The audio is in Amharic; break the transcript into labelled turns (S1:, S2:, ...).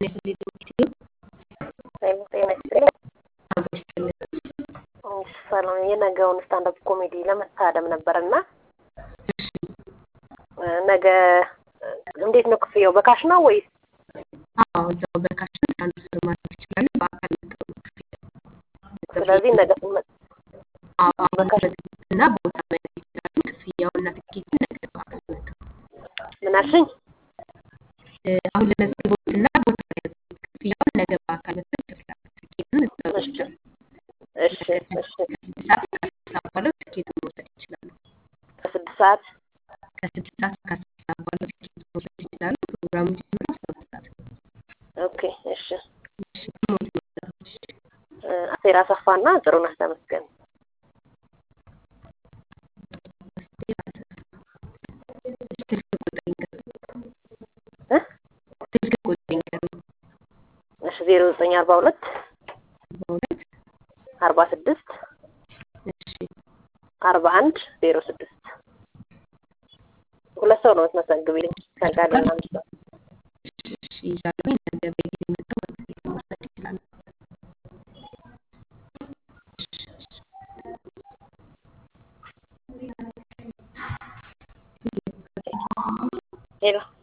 S1: ይስጥልኝ ዶክተር
S2: ጤና ይስጥልኝ።
S1: አብሮ ይስጥልኝ።
S2: ሰላም የነገውን ስታንዳፕ ኮሜዲ ለመታደም ነበር እና
S1: እሺ
S2: ነገ እንዴት ነው ክፍያው? በካሽ ነው ወይስ?
S1: አዎ እዛው በካሽ ትራንስፈር ማድረግ ይችላሉ። በአካል መጥተው ነው ክፍያ
S2: ስለዚህ ነገ ስንመጣ
S1: አዎ አሁን
S2: በካሽ
S1: እና ቦታ መያዝ ይችላሉ። ክፍያውና ትኬቱን ነገ በአካል መጥተው
S2: ምን አልሽኝ?
S1: እ፣ አሁን ለመዝግቦትና ቦታ መያዝ ክፍያውን ነገ በአካል መጥተው ይከፍላሉ። ትኬቱን እዛው
S2: እሺ
S1: ይወስዳሉ።
S2: እሺ እሺ
S1: ከስድስት ሰዓት እስከ አስር ሰዓት ባለው ትኬቱን መውሰድ ይችላሉ።
S2: ከስድስት ሰዓት
S1: ከስድስት ሰዓት እስከ አስር ሰዓት ባለው ትኬቱን መውሰድ ይችላሉ። ፕሮግራሙ የሚጀምረው አስራ ሁለት ሰዓት ነው።
S2: ኦኬ እሺ
S1: እሺ ሞት መጣች
S2: እ፣ አሴር አሰፋና ጥሩነህ ተመስገን
S1: ስልክ ቁጥር ይንገሩ።
S2: እ?
S1: ስልክ ቁጥር ይንገሩ።
S2: እሺ ዜሮ ዘጠኝ አርባ ሁለት
S1: በሁለት
S2: አርባ ስድስት
S1: እሺ
S2: አርባ አንድ ዜሮ ስድስት ሁለት ሰው ነው የምትመሰግቢልኝ ከጋሌና አንድ ሰው
S1: እሺ እሺ ይዛለሁ። ነገ በጊዜ መጥተው ትኬት መውሰድ ይችላሉ።
S2: ሄሎ